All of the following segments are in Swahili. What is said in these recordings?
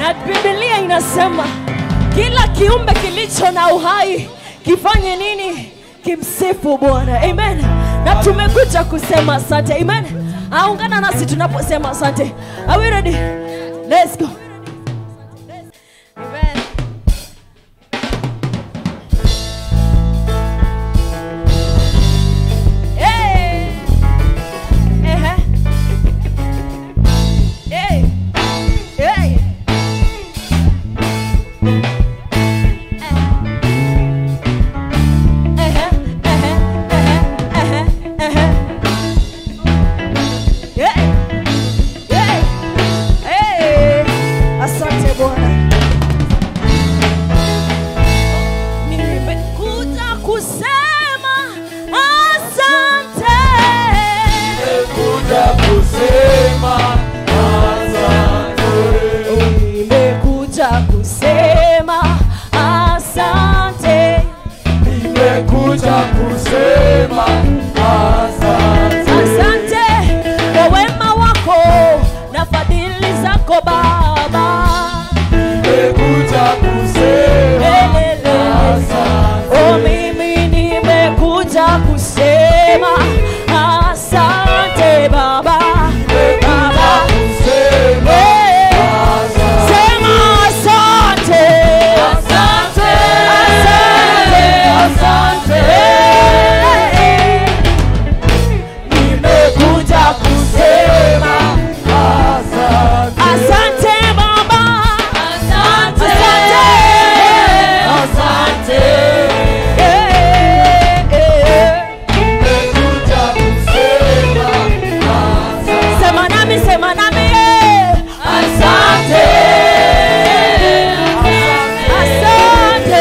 na Biblia inasema kila kiumbe kilicho na uhai kifanye nini? Kimsifu Bwana. Amen. Na tumekuja kusema asante. Amen. Aungana nasi tunaposema asante. Are we ready? Let's go. Amen. Hey. Ehe. Hey. Hey. Ehe, ehe, ehe, ehe, ehe. Yeah. Yeah. Hey. Asante Bwana. Nimekuja kusema asante. Kuja kusema asante. Nimekuja kusema asante. Nimekuja kusema asante. Asante kwa wema wako na fadhili zako Baba. Nimekuja kusema Elele. asante. Oh, mimi nimekuja kusema asante Baba. Baba. Kusema Eh, asante. Sema asante. Asante. Asante. Asante. Eh, Nimekuja kusema asante. Asante Baba. Asante. Asante. Eh, eh. Nimekuja kusema asante. Sema nami, sema nami. eh. Asante. Asante.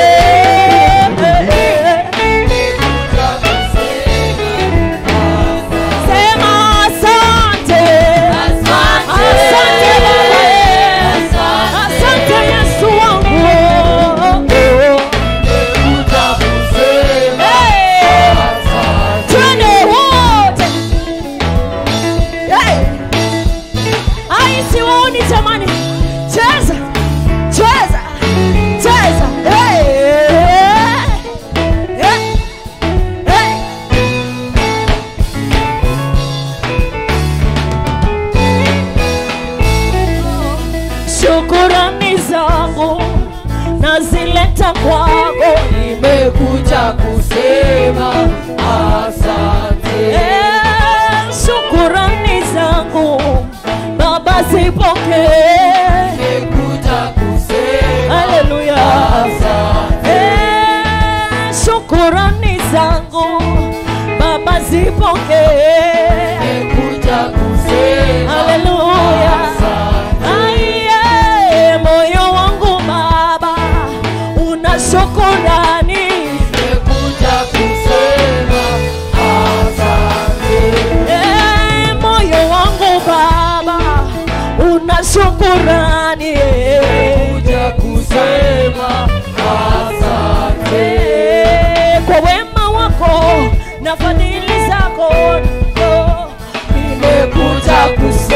Nimekuja kusema Sema asante. Asante Baba. Asante Yesu wangu. Nimekuja kusema Eh, asante. Twende wote. Eh. Ai, siwaoni jamani. Cheza. Cheza. Cheza. Eh. Eh. Eh. Shukurani zangu nazileta kwako, Nimekuja kusema asante. Eh, shukurani zangu Baba zipokee. Nimekuja kusema Haleluya. asante. Eh, shukurani zangu Baba zipokee. Nimekuja kusema Haleluya. asante. Aiye, moyo wangu Baba una shukurani. Nimekuja kusema asante. Eh, moyo wangu Baba una shukurani. Nimekuja kusema asante. Eh, kwa wema wako na fadhili zako oh, Nimekuja kusema